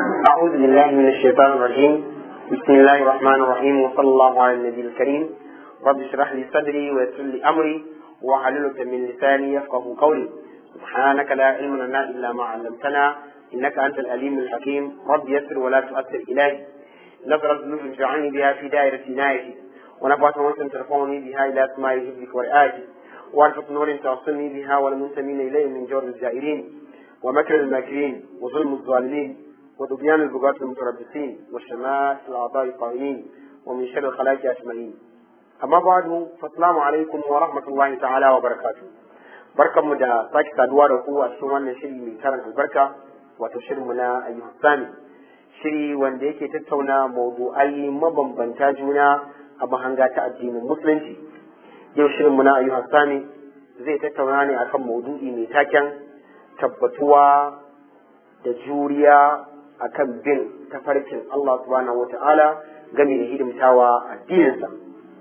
أعوذ بالله من الشيطان الرجيم بسم الله الرحمن الرحيم وصلى الله على النبي الكريم رب اشرح لي صدري ويسر لي أمري واحلل عقدة من لساني يفقه قولي سبحانك لا علم لنا إلا ما علمتنا إنك أنت الأليم الحكيم رب يسر ولا تؤثر إلهي نظرة ذنوب اجعلني بها في دائرة عنايتي ونفعت وانت ترفعني بها إلى أسماء حفظك ورئايتي وارفق نور توصلني بها والمنتمين إليه من جور الجائرين ومكر الماكرين وظلم الظالمين وطغيان البغاة المتربصين وشمات الأعضاء الطاغين ومن شر الخلائق أجمعين أما بعد فالسلام عليكم ورحمة الله تعالى وبركاته barkan mu da sake saduwa da ku a cikin wannan shiri mai tarin albarka wato shirin mu na ayyukan sami shiri wanda yake tattauna mawdu'ai mabambanta juna a mahanga ta addinin musulunci yau shirin mu na ayyukan sami zai tattauna ne akan maudu'i mai taken tabbatuwa da juriya akan bin tafarkin Allah subhanahu wata'ala game da hidimtawa addininsa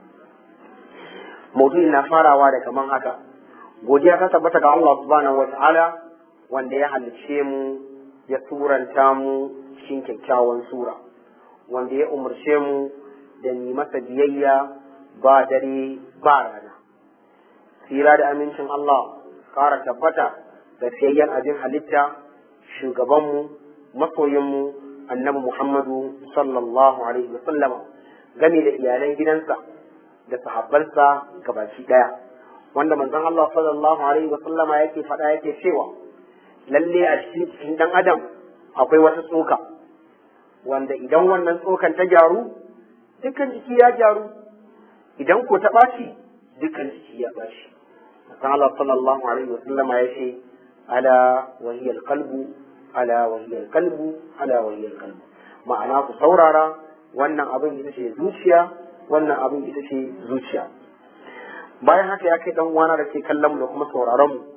maudu'i na farawa da kaman haka godiya ta tabbata ga Allah subhanahu wata'ala wanda ya halicce mu ya turanta mu cikin kyakkyawan sura wanda ya umarce mu da ni masa biyayya ba dare ba rana tsira da amincin Allah ƙara tabbata da fiyayyen abin halitta shugabanmu masoyinmu annabi Muhammadu sallallahu alaihi wasallama game da iyalan gidansa da sahabbansa gabaki daya wanda manzon Allah sallallahu alaihi wasallama yake faɗa yake cewa lalle a cikin cikin dan adam akwai wata tsoka wanda idan wannan tsokan ta gyaru dukkan jiki ya gyaru idan ko ta ɓaci dukkan jiki ya ɓaci manzon Allah sallallahu alaihi wasallama ya ce ala wahiyal qalbu ala wahiyal qalbu ala wahiyal qalbu ma'ana ku saurara wannan abin ita ce zuciya wannan abin ita ce zuciya bayan haka ya kai dan uwana da ke kallon mu da kuma sauraron mu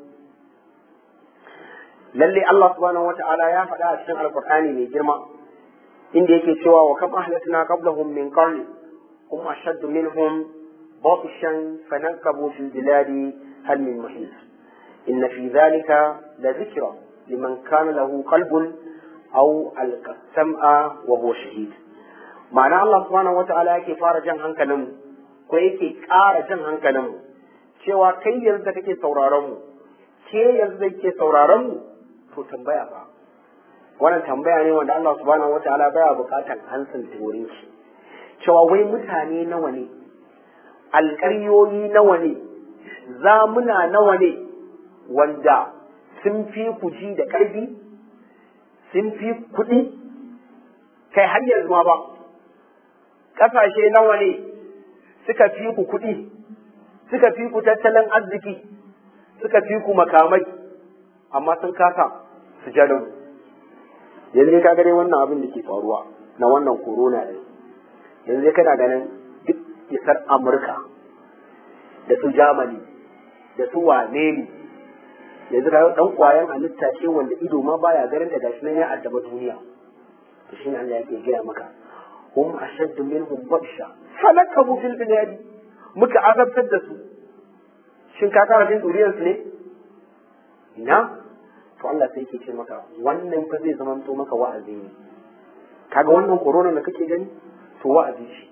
lalle Allah subhanahu wata'ala ya faɗa a cikin alqur'ani mai girma inda yake cewa wa kam ahlatna qablahum min qarni hum ashaddu minhum batishan fanakabu fil biladi hal min muhis inna fi dhalika la dhikra liman kana lahu qalbun aw alqa sam'a wa huwa shahid ma'ana Allah subhanahu wata'ala yake fara jan hankalin mu ko yake ƙara jan hankalin mu cewa kai yanzu da kake sauraron mu ke yanzu da kake sauraron mu to tambaya ba wannan tambaya ne wanda Allah subhanahu wataala baya buƙatar ansan turin shi cewa wai mutane nawa ne alƙaryoyi nawa ne zamuna nawa ne wanda sun fi ku ji da ƙarfi sun fi kuɗi kai har yanzu ma ba ƙasashe nawa ne suka fi ku kuɗi, suka fi ku tattalin arziki, suka fi ku makamai, amma sun kasa su jalo. Yanzu ka gane wannan abin da ke faruwa na wannan corona ɗin. Yanzu kana ganin duk isar Amurka da su Germany da su wane ne. Yanzu ka ɗan ƙwayan halitta ce wanda ido ma baya ganin da gashi nan ya addaba duniya. To shi ne Allah yake gaya maka. hum ashaddu minhum batsha falakabu fil biladi muka azabtar da su shin ka kara jin duriyar su ne ina to Allah sai yake ce maka wannan fa zai zama to maka wa'azi ne kaga wannan corona da kake gani to wa'azi shi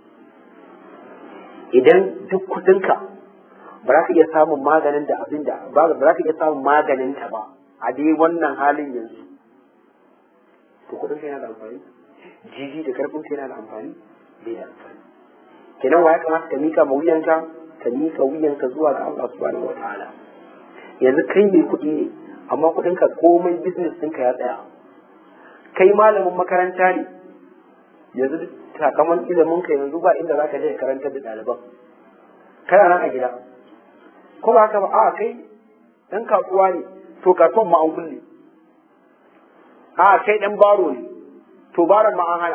idan duk kudinka ba za ka iya samun maganin da abin da ba za ka iya samun maganin ta ba a dai wannan halin yanzu to kudin ka yana da amfani jiji da karfin sai yana da amfani bai da amfani kenan wa ya kamata ka mika ma wuyanka ka mika wuyanka zuwa ga Allah subhanahu wataala yanzu kai mai kuɗi ne amma kuɗin ka komai business ɗinka ya tsaya kai malamin makaranta ne yanzu sakamakon ilimin ka yanzu ba inda zaka je ka karantar da ɗaliban kana nan a gida ko ba haka ba a kai dan kasuwa ne to kasuwan ma an kulle a kai dan baro ne to baran ma an hana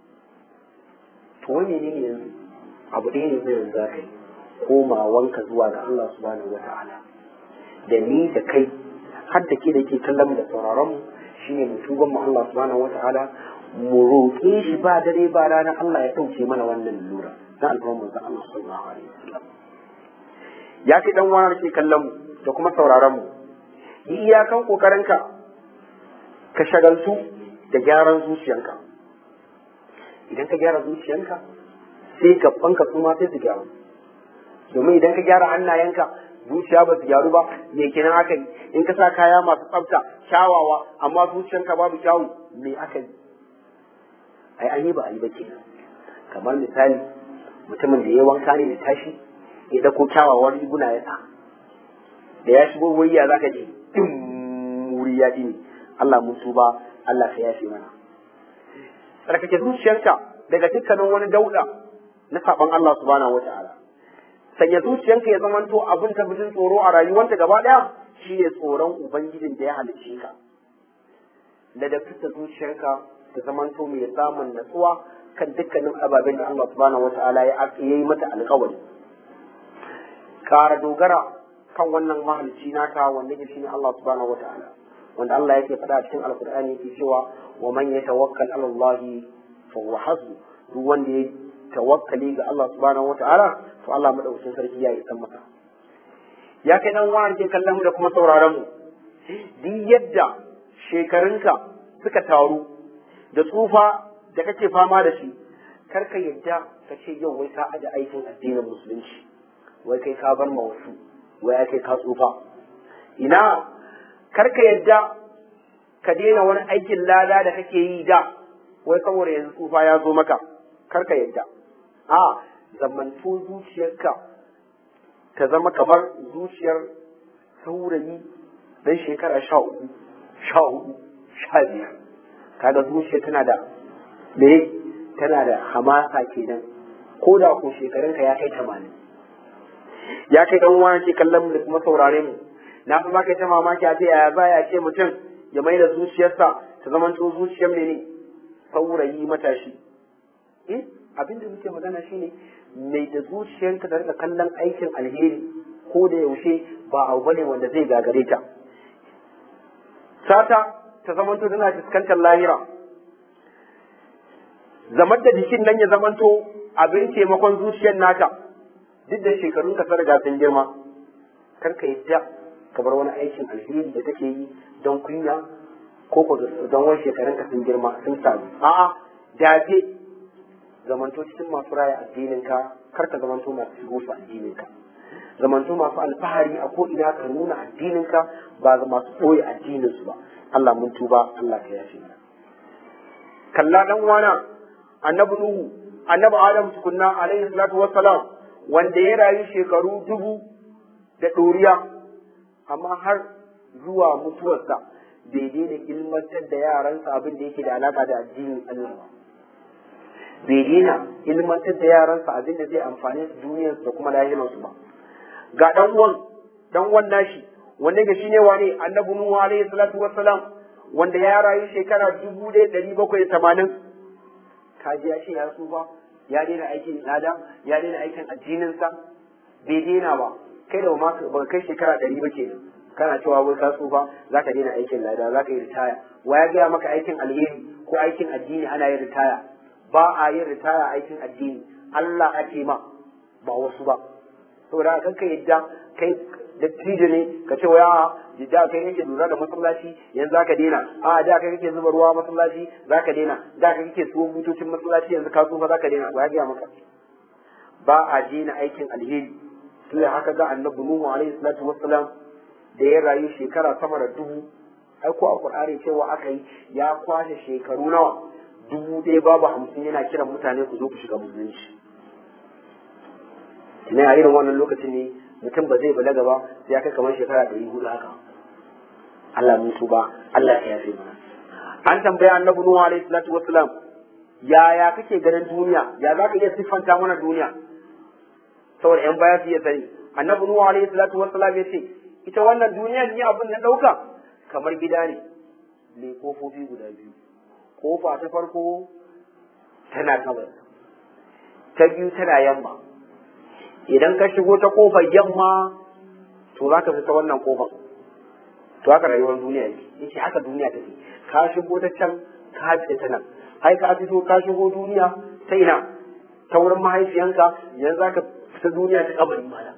to wani ne ne yanzu abu ɗaya ne zai yanzu za ka yi komawanka zuwa ga Allah subhanahu wata'ala da ni da kai har da ke da ke kallon da sauraron mu shine mu tuban mu Allah subhanahu wata'ala mu roƙe shi ba dare ba rana Allah ya ɗauke mana wannan lura na alfarmar manzon Allah sallallahu alaihi wasallam ya kai dan wani ke kallon mu da kuma sauraron mu yi iyakan kokarinka ka shagaltu da gyaran zuciyanka idan ka gyara zuciyanka sai gabanka su ma sai su gyaru domin idan ka gyara hannayenka zuciya ba su gyaru ba me kenan aka yi in ka sa kaya masu tsafta kyawawa amma zuciyanka babu kyawu me aka yi ai an yi ba a yi ba kenan kamar misali mutumin da ya wanka ne da tashi ya dako kyawawan riguna ya sa da ya shigo wayya zaka je din wuri ya ne Allah mun tuba Allah ka yafe mana tsarkake zuciyarka daga dukkanin wani dauda na saban Allah subhanahu wata'ala sanya zuciyarka ya zamanto abin ta bijin tsoro a rayuwarta gaba daya shi ne tsoron ubangijin da ya halicce ka ladabta zuciyarka ta zamanto mai samun natsuwa kan dukkanin ababen da Allah subhanahu wata'ala ya yi mata alƙawari kara dogara kan wannan mahalicci naka wanda ke shine Allah subhanahu wata'ala wanda Allah yake faɗa a cikin alkur'ani yake cewa wa man yatawakkal ala Allah fa huwa hasbu duk wanda ya tawakkali ga Allah subhanahu wata'ala to Allah madaukakin sarki ya isa masa ya kai dan wani ke kallon mu da kuma sauraron mu duk yadda shekarunka suka taru da tsufa da kake fama da shi kar ka yadda ka ce yau wai ka aje aikin addinin musulunci wai kai ka bar ma wasu wai ake ka tsufa ina karka yadda ka daina wani aikin lada da kake yi da wai saboda yanzu tsufa ya zo maka karka yadda a zamanto zuciyarka ta zama kamar zuciyar saurayi dan shekara sha uku sha hudu sha biyar kaga zuciya tana da me tana da hamasa kenan ko da ko shekarunka ya kai tamanin ya kai dan uwa ke kallon mu da kuma saurare mu na fi baka ta mamaki a ce yaya za ya ce mutum ya mai da zuciyarsa ta zama to zuciyar ne saurayi matashi eh abin da muke magana shine mai da zuciyarka da rika kallon aikin alheri ko da yaushe ba abu bane wanda zai gagare ta sata ta zama to tana fuskantar lahira zamar da jikin nan ya zamanto abin taimakon zuciyar naka duk da shekarun ka riga sun girma kar ka yadda ka bar wani aikin alheri da take yi don kunya ko ko don wani shekarun ka sun girma sun samu a'a dace zamanto cikin masu raya addinin ka kar ka zamanto masu shigo su addinin ka zamanto masu alfahari a ko ina ka nuna addinin ka ba ga masu ɓoye addinin su ba Allah mun tuba Allah ka yafe mana kalla dan wana annabi nuhu annabi adam tukunna alaihi salatu wassalam wanda ya rayu shekaru dubu da ɗoriya amma har zuwa mutuwarsa bai daina ilmantar da yaransa abin da yake da alaka da addinin Allah ba bai daina ilmantar da yaransa abin da zai amfani su duniyarsu da kuma lahirarsu ba ga dan uwan dan uwan nashi wanda ga shine wane annabi nuhu alaihi salatu wassalam wanda ya rayu shekara dubu da ɗari bakwai da tamanin kaji ya ce ya tsufa ya daina aikin lada ya daina aikin addininsa bai daina ba kai da ba kai shekara ɗari ba ke kana cewa wai ka tsufa za ka daina aikin lada za ka yi ritaya wa ya gaya maka aikin alheri ko aikin addini ana yin ritaya ba a yin ritaya aikin addini Allah ake ma ba wasu ba saboda kan ka yadda kai dattijo ne ka ce waya da kai kake lura da masallaci yanzu zaka daina a da kai kake zuba ruwa masallaci zaka daina da kai kake suwo butocin masallaci yanzu ka tsufa zaka daina ba ya gaya maka ba a daina aikin alheri sai haka ga annabi nuhu alaihi salatu wassalam da ya rayu shekara sama da dubu ai ko a qur'ani cewa aka yi ya kwashe shekaru nawa dubu ɗaya babu hamsin yana kiran mutane ku zo ku shiga musulunci ne a irin wannan lokacin ne mutum ba zai balaga ba sai ya kai kamar shekara ɗari hudu haka Allah mun ba Allah ya yafe mana an tambaya annabi Nuhu alaihi salatu wassalam yaya kake ganin duniya ya za ka iya siffanta mana duniya saboda yan baya su iya sani annabi Nuhu alaihi salatu wassalam ya ce ita wannan duniya ni abin na ɗauka kamar gida ne mai kofofi guda biyu kofa ta farko tana gabas ta biyu tana yamma idan ka shigo ta kofar yamma to za ka fita wannan kofar to haka rayuwar duniya ne yace haka duniya take ka shigo ta can ka fita ta nan ai ka fito ka shigo duniya ta ina ta wurin mahaifiyanka yanzu za ka fita duniya ta kabari mana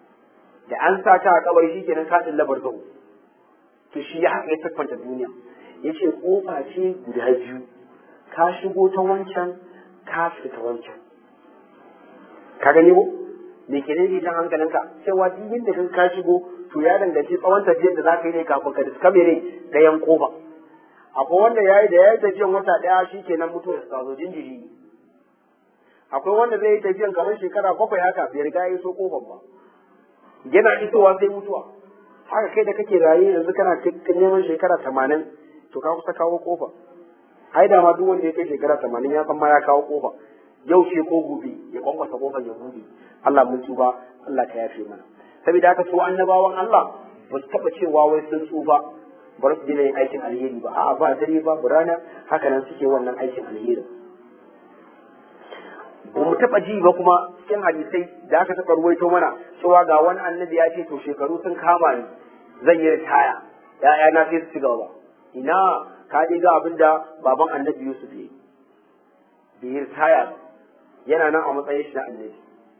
da an sa ka a kabari shikenan ka din labar gawo to shi ya haka ya siffanta duniya ya ce kofa ce guda biyu ka shigo ta wancan ka fita ta wancan ka gani ko me ke daidai jan hankalinka cewa duk yadda kan ka shigo to ya danganci tsawon tafiyar da za ka yi ne kafin ka diska mene ɗayan kofa akwai wanda ya yi da ya yi tafiyan wata ɗaya shi kenan mutuwar ta zo jinjiri ne akwai wanda zai yi tafiyan kamar shekara bakwai haka bai riga ya iso kofar ba yana isowa sai mutuwa haka kai da kake raye yanzu kana neman shekara tamanin to ka kusa kawo kofa ai da ma duk wanda ya kai shekara tamanin ya san ma ya kawo kofa yau ce ko gobe ya kwankwasa kofar ya bude Allah mun tuba Allah ka yafe mana saboda haka su annabawan Allah ba su taba cewa wai sun tsufa bar su dina yin aikin alheri ba a'a ba dare ba rana haka nan suke wannan aikin alheri ba mu taba ji ba kuma cikin hadisai da aka taba ruwaito mana cewa ga wani annabi ya ce to shekaru sun kama ni zan yi ritaya ya'yana sai su ci gaba ina ka je ga abin da baban annabi Yusuf ya bai yi ritaya ba yana nan a matsayin shi na annabi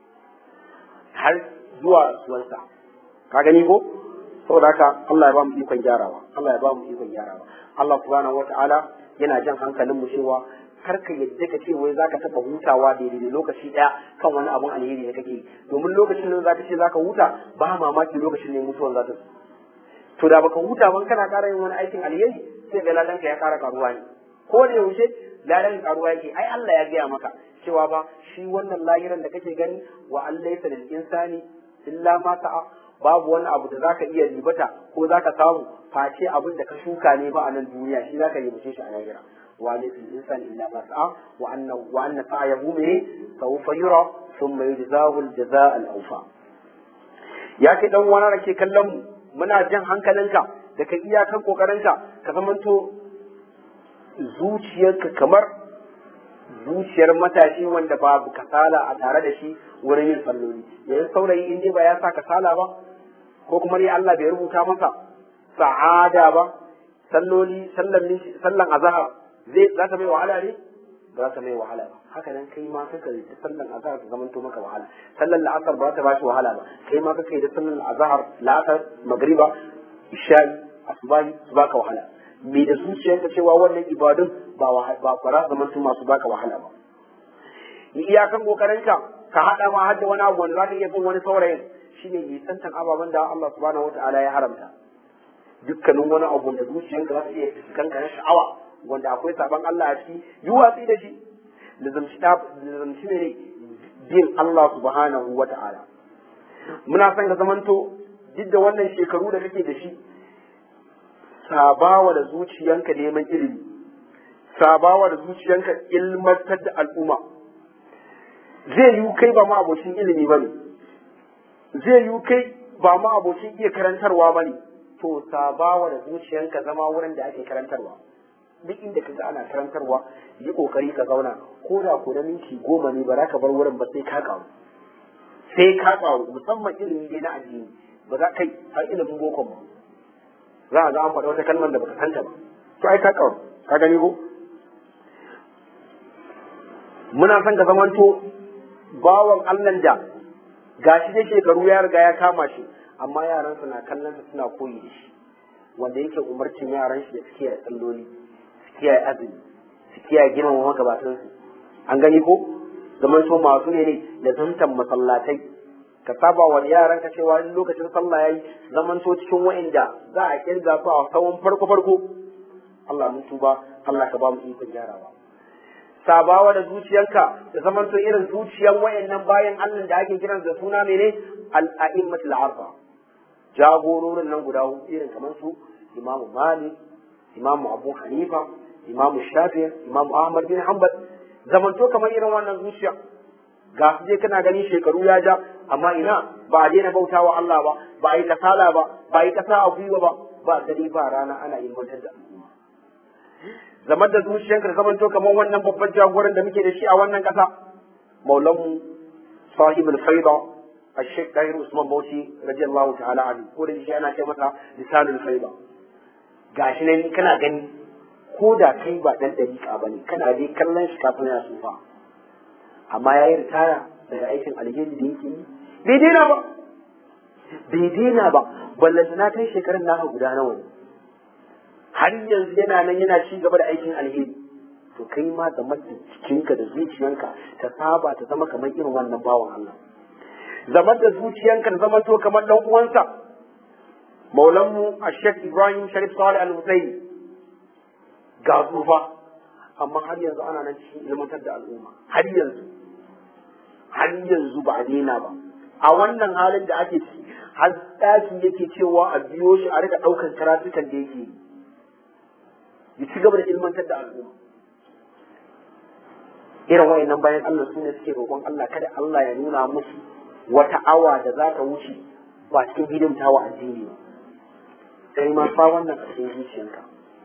har zuwa rasuwarsa ka gani ko saboda haka Allah ya ba mu ikon gyarawa Allah ya ba mu ikon gyarawa Allah subhanahu wata'ala yana jan hankalin mu cewa kar ka yadda ka ce wai zaka taba hutawa daidai da lokaci daya kan wani abun alheri da kake domin lokacin da zaka ce zaka huta ba mamaki lokacin ne mutuwan za ta to da baka huta ban kana ƙara yin wani aikin alheri sai ga ladanka ya ƙara karuwa ne ko da yaushe ladan karuwa yake ai Allah ya gaya maka cewa ba shi wannan lahiran da kake gani wa Allah laysa lil insani illa ma sa'a babu wani abu da zaka iya ribata ko zaka samu face abin da ka shuka ne ba a nan duniya shi zaka ribace shi a lahira wa laysa lil insani illa ma sa'a wa anna wa anna sa'yahu min sawfa yura thumma yujzahu al jazaa al awfa ya kai dan wani da ke kallon mu muna jan hankalinka da ka iyakan kokarinka ka zamanto zuciyarka kamar zuciyar matashi wanda babu kasala a tare da shi wurin yin salloli yanzu saurayi in dai ba ya sa kasala ba ko kuma dai Allah bai rubuta masa sa'ada ba salloli sallan sallan azhar zai za ta mai wahala ne ba za ta mai wahala ba haka nan kai ma kaka da sallan azhar ta zamanto maka wahala sallan la'asar ba ta bashi wahala ba kai ma kaka da sallan azhar la'asar magriba isha'i asubahi su baka wahala me da zuciyarka cewa wannan ibadun ba ba fara zaman su masu baka wahala ba yi iyakan kokarinka ka hada ma hadda wani abu wanda zaka iya bin wani saurayin shine nisantan ababen da Allah subhanahu wataala ya haramta dukkanin wani abu da zuciyarka za ta iya fuskanka na sha'awa wanda akwai saban Allah a ciki yi watsi da shi lazamci ne bin Allah subhanahu wataala muna son ka zamanto duk da wannan shekaru da kake da shi sabawa da zuciyanka neman ilimi sabawa da zuciyanka ilmantar da al'umma zai yi kai ba ma abocin ilimi ba ne zai yi kai ba ma abocin iya karantarwa ba ne to sabawa da zuciyanka zama wurin da ake karantarwa duk inda ka ga ana karantarwa yi kokari ka zauna ko da ko da minti goma ne ba za ka bar wurin ba sai ka kawo sai ka kawo musamman ilimi dai na addini ba za kai har ilimin boko ba za a ga an faɗa wata kalmar da baka santa ba to ai ka kawo ka gani ko muna son ka zamanto bawan Allah da gashi da shekaru ya riga ya kama shi amma yaran na kallon sa suna koyi da shi wanda yake umarcin yaran shi da suke da tsalloli su kiyaye azumi su kiyaye girmama magabatan su an gani ko zaman so masu ne ne da zantan masallatai ka saba wa yaran ka cewa in lokacin sallah yayi zaman to cikin wa'inda za a kirga su a tsawon farko farko Allah mun tuba Allah ka ba mu ikon gyarawa sabawa da zuciyanka da zaman to irin zuciyan wayannan bayan Allah da ake kiran da suna mene al-a'immatul arba jagororin nan guda hudu irin kamar su Imam Malik Imam Abu Hanifa Imam Shafi'i Imam Ahmad bin Hanbal zaman to kamar irin wannan zuciya ga su je kana ganin shekaru ya ja amma ina ba a daina bauta wa Allah ba ba a yi kasala ba ba a yi kasa a gwiwa ba ba dare ba rana ana ilmantar da al'umma zaman da zuciyanka zaman to kamar wannan babban jagoran da muke da shi a wannan kasa maulanmu sahibul faida الشيخ طاهر عثمان بوشي رضي الله تعالى عنه ko da shi ana ce masa lisanul faida gashi ne kana gani ko da kai ba dan dariƙa bane kana dai kallon shi kafin ya sufa amma ya yi ritaya daga aikin alheri da yake yi bai daina ba bai daina ba ballanta na kai shekarun naka guda nawa ne har yanzu yana nan yana ci gaba da aikin alheri to kai ma da jikinka da zuciyanka ta saba ta zama kamar irin wannan bawan Allah zama da zuciyanka ta zama to kamar dan uwansa maulanmu a Sheikh Ibrahim Sharif Salih Al-Husaini ga tsufa amma har yanzu ana nan cikin ilmantar da al'umma har yanzu har yanzu ba a daina ba a wannan halin da ake ciki har ɗaki yake cewa a biyo shi a rika ɗaukar karatukan da yake yi ya ci gaba da ilmantar da al'umma irin wayannan bayan Allah su ne suke roƙon Allah kada Allah ya nuna musu wata awa da za ta wuce ba cikin hidimta wa addini ba sai ma fa wannan a cikin zuciyarka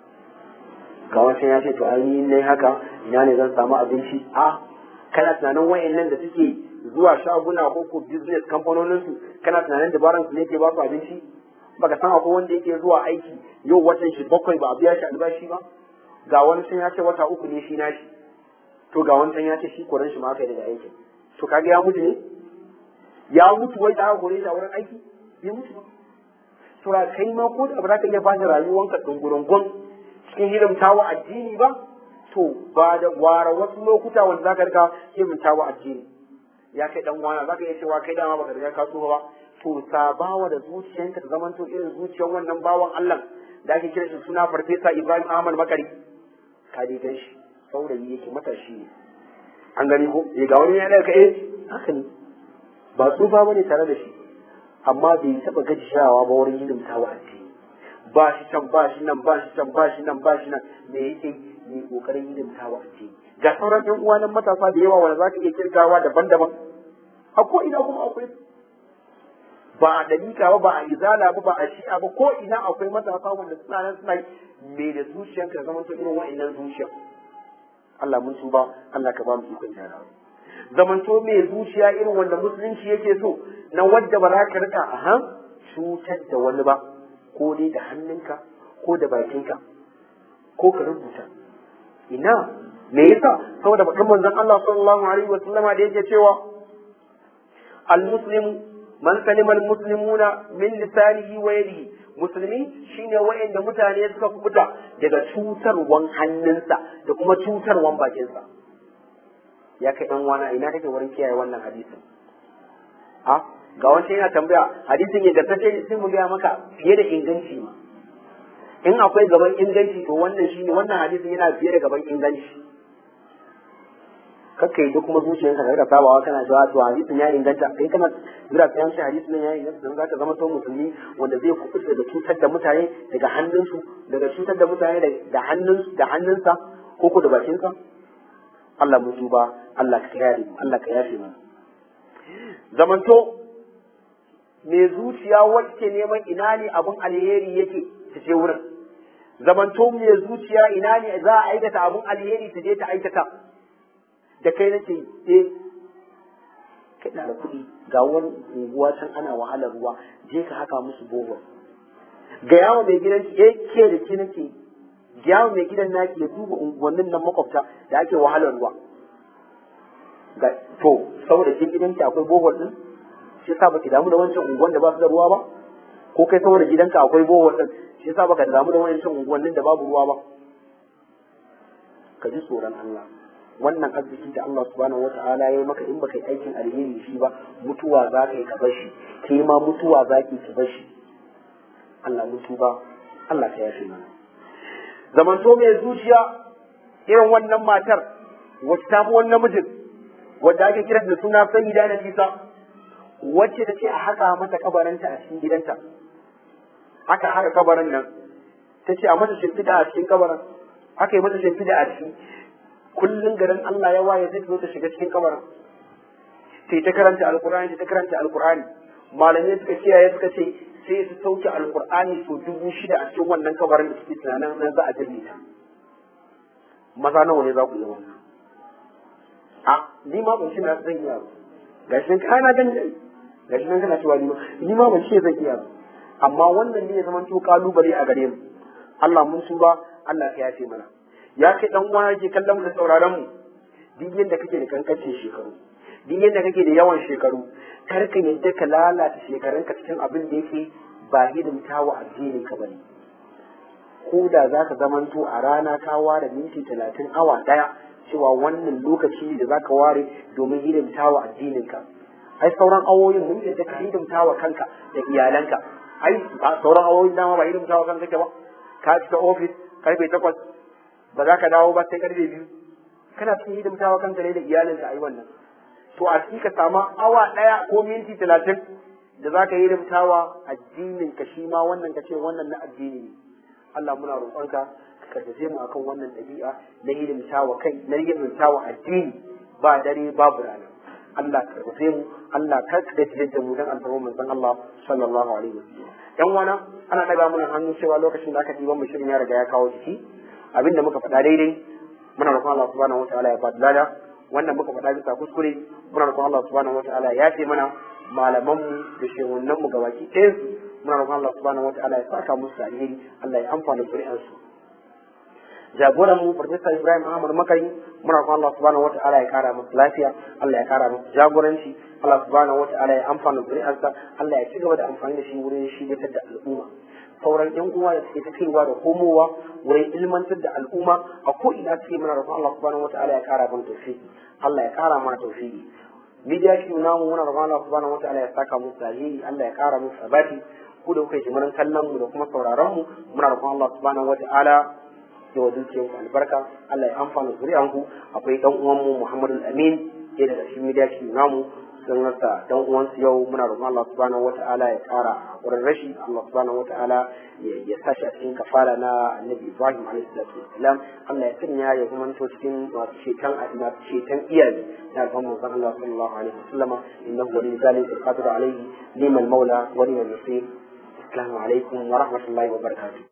ga wancan ya ce to ai ne haka ina ne zan samu abinci a kana tunanin wayannan da suke zuwa shaguna ko ko business kamfanonin su kana tunanin dabaran su ne ke ba su abinci baka san akwai wanda yake zuwa aiki yau watan shi bakwai ba a biya shi albashi ba ga wani sun ya ce wata uku ne shi nashi to ga wancan ya ce shi koran shi ma aka yi daga aikin to kaga ya mutu ne ya mutu wai da aka kore shi a wurin aiki bai mutu ba to kai ma ko da ba za ka iya bada rayuwanka dungurungun cikin hidimtawa addini ba to ba da ware wasu lokuta wanda za ka rika hidimtawa addini ya kai dan wana za ka iya cewa kai dama baka riga ka tsufa ba to sabawa da zuciyanka ta zamanto irin zuciyar wannan bawan Allah da ake kira shi suna farfesa Ibrahim Ahmad Makari ka dai gan shi saurayi yake matashi ne an gani ko ya ga wani ya daga eh haka ne ba tsufa bane tare da shi amma bai taba gajishawa ba wurin hidimta wa addini ba shi can ba shi nan ba shi can ba shi nan ba shi nan me yake ne kokarin hidimta wa addini ga sauran yan uwa nan matasa da yawa wanda zaka iya kirgawa daban-daban a ko ina kuma akwai ba a dalika ba ba a izala ba ba a shi'a ba ko ina akwai matasa wanda suna nan suna me da zuciyarka da zaman irin wa'annan zuciyar Allah mun tuba Allah ka ba mu ikon gyarawa zamanto mai zuciya irin wanda musulunci yake so na wadda ba za ka rika a cutar da wani ba ko dai da hannunka ko da bakinka ko ka rubuta ina me yasa saboda bakin manzon Allah sallallahu alaihi wa sallama da yake cewa al-muslimu man salima al-muslimuna min lisanihi wa yadihi musulmi shine wa'anda mutane suka kubuta daga cutarwan hannunsa da kuma cutarwan bakinsa ya kai dan wana ina kake wurin kiyaye wannan hadisin a ga wancan yana tambaya hadisin ya gaskace sai mu gaya maka fiye da inganci ma in akwai gaban inganci to wannan shine wannan hadisin yana fiye da gaban inganci kakka yi duk kuma zuciyarka ka sabawa kana cewa to hadisin ya inganta kai kana jira sai an ce hadisin ya inganta don zaka zama to musulmi wanda zai kuɓuta daga cutar da mutane daga hannunsu daga cutar da mutane da hannun da hannunsa ko ko da bakinsa Allah mu tuba Allah ka yare mu Allah ka yafe mu zamanto me zuciya wacce neman ina ne abun alheri yake ta je wurin zamanto me zuciya ina ne za a aikata abun alheri ta je ta aikata da kai nake eh kai na da kuɗi ga wani unguwa can ana wahalar ruwa je ka haka musu bohol ga yawo mai gidan ki eh ke da ki nake ga yawo mai gidan naki ya duba unguwannin nan makwabta da ake wahalar ruwa ga to saboda ke gidanki akwai bohol din shi yasa baki damu da wancan unguwan da ba su da ruwa ba ko kai saboda gidanka akwai bohol din shi yasa baka damu da wancan unguwannin da babu ruwa ba ka ji tsoron Allah wannan arziki da Allah subhanahu wata'ala ya yi maka in baka yi aikin alheri shi ba mutuwa za ka yi ka bashi kai ma mutuwa za ki ki bashi Allah mutu ba Allah ka yafe mana zamanto mai zuciya irin wannan matar wacce ta fi wannan mijin wadda ake kira da suna sayyida na nisa wacce ta ce a haka mata kabarinta a cikin gidanta aka haka kabarin nan ta ce a mata shimfiɗa a cikin kabarin aka yi mata shimfiɗa a ciki kullum garin Allah ya waye zai zo ta shiga cikin kabarin sai ta karanta alkur'ani ta karanta alkur'ani malamai suka kiyaye suka ce sai su sauke alkur'ani so dubu shida a cikin wannan kabarin da suke tunanin nan za a jirne ta maza nawa ne za ku yi wannan a ni ma ban ce na zan iya ba gashi nan kana gan gashi nan kana cewa ni ma ni ma ban ce zan iya ba amma wannan ne ya zama to kalubale a gare mu Allah mun su ba Allah ya yafe mana ya kai dan uwa yake kallon mu da sauraron mu duk yadda kake da kankancin shekaru duk yadda kake da yawan shekaru kar ka yadda ka lalata shekarunka cikin abin da yake ba hidimta wa addinin ka bane ko da za ka zamanto a rana ka ware minti talatin awa ɗaya cewa wannan lokaci da za ka ware domin hidimta wa addininka ai sauran awoyin mun yadda ka hidimta wa kanka da iyalanka ai ba sauran awoyin dama ba hidimta wa kanka ke ba ka fita ofis karfe takwas ba za ka dawo ba sai karfe biyu kana cikin hidimta wa kanka ne da iyalinka ai wannan to a cikin ka samu awa ɗaya ko minti talatin da za ka hidimta wa addininka shi ma wannan ka ce wannan na addini ne Allah muna roƙonka ka karfafe mu akan wannan ɗabi'a na hidimta wa kai na hidimta wa addini ba dare babu rana Allah ka karfafe mu Allah ka karfafe da mu dan alfarma manzon Allah sallallahu alaihi wasallam dan wana ana daga mana hannu cewa lokacin da aka diban mu shirin ya riga ya kawo jiki abinda muka faɗa daidai muna roƙon Allah subhanahu wataala ya faɗi lada wannan muka faɗa bisa kuskure muna roƙon Allah subhanahu wataala ya ce mana malamanmu da shehunanmu gabaki ɗayansu muna roƙon Allah subhanahu wataala ya saka musu alheri Allah ya amfana zuri'ansu jagoran mu Farfesa Ibrahim Ahmad Makari muna roƙon Allah subhanahu wataala ya kara masa lafiya Allah ya kara masa jagoranci Allah subhanahu wataala ya amfana zuri'arsa Allah ya ci gaba da amfani da shi wurin shigatar da al'umma sauran yan uwa da suke ta kaiwa da komowa wurin ilmantar da al'umma a ko ina suke muna roƙon Allah subhanahu wataala ya kara mana tawfiki Allah ya kara mana tawfiki media shi namu muna roƙon Allah subhanahu wataala ya saka musu alheri Allah ya kara musu sabati ku da kuka yi jimirin kallon mu da kuma sauraron mu muna roƙon Allah subhanahu wataala ya wa dukiyar ku albarka Allah ya amfana zuri'an ku akwai dan uwan mu Muhammadu Amin ke daga cikin media shi namu sun rasa dan uwansu yau muna roƙon Allah subhanahu wata'ala ya ƙara wurin rashi Allah subhanahu wata'ala ya sashi a cikin kafara na Annabi Ibrahim alaihi salatu wassalam Allah ya sanya ya zama to cikin masu ceton masu ceton iyaye na alfan manzon Allah sallallahu alaihi wasallam innahu wali zalika qadir alaihi liman maula wa liman nasir assalamu alaikum wa rahmatullahi wa barakatuh